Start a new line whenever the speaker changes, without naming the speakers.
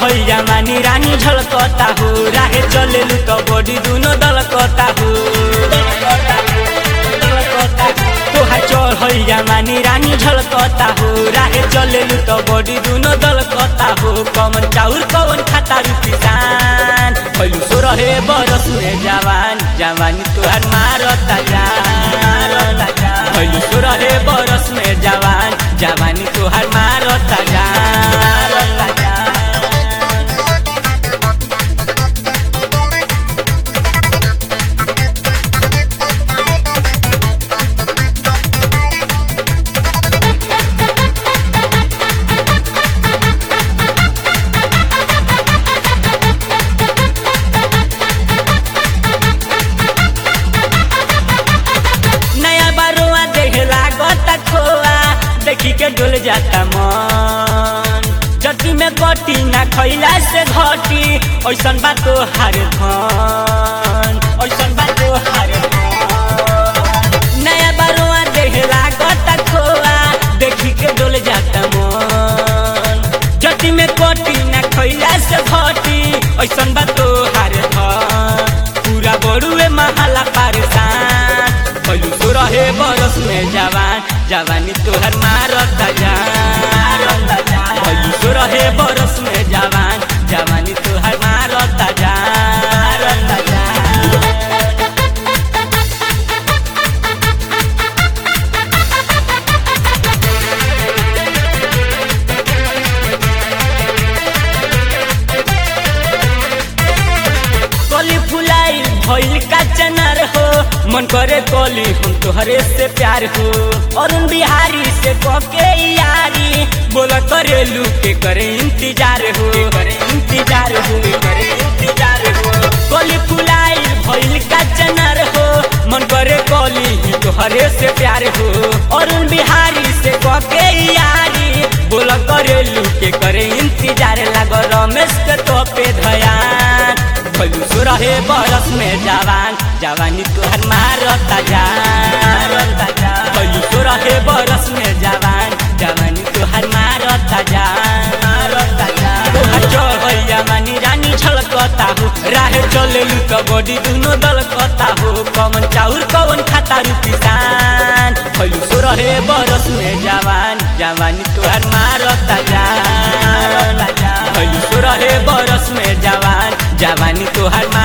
चढ़ल जमानी रानी झलकता हो राहे चलेलू तो बॉडी दुनो दलकता हो तोहा चढ़ल जमानी रानी झलकता हो राहे चलेलू तो बॉडी दुनो दलकता हो कमन चाउर कवन खाता रू किसान पहलू सो रहे बरस में जवान जवानी तोहार मारता जान पहलू सो रहे बरस में जवान जवानी तोहार मारता जान नया बारुआ देखे लागत खोआ देखी के डोल जाता मन जटी में गटी ना खैला से घटी ऐसन बात तो हार धन ऐसन बात तो हार धन। नया बारुआ देखे लागत खोआ देखी के डोल जाता मन जटी में गटी ना खैला से घटी ऐसन बात तो हार धन पूरा बड़ुए महाला पारसान पहलू तो रहे बरस में जवान जवानी तोहर मारता जान पहलू तो रहे बरस में जवान जवानी तोहर मारता जान कली फुलाई भइल का चनार हो मन करे कली हम तोहरे से प्यार हो अरुण बिहारी से कके यारी बोला करे लू के करे इंतजार हो करे इंतजार हो करे इंतजार हो कली फुलाई भइल का चनार हो मन करे कली तोहरे से प्यार हो अरुण बिहारी से कके यारी बोला करे लू के करे इंतजार लाग रमेश के तो पे धयान भलू सो रहे बरस में जवान जवानी तोहर मारता जान भलू सो रहे बरस में जवान जवानी तोहर मारता जान तोहर चढ़ल जवानी रानी झलकता हो राहे चलेलू तो बॉडी दुनो दलकता हो कवन चाउर कवन खाता रू किसान भलू सो रहे बरस में जवान जवानी तोहर मारता जान भलू सो रहे बरस में जवान जवानी तोहर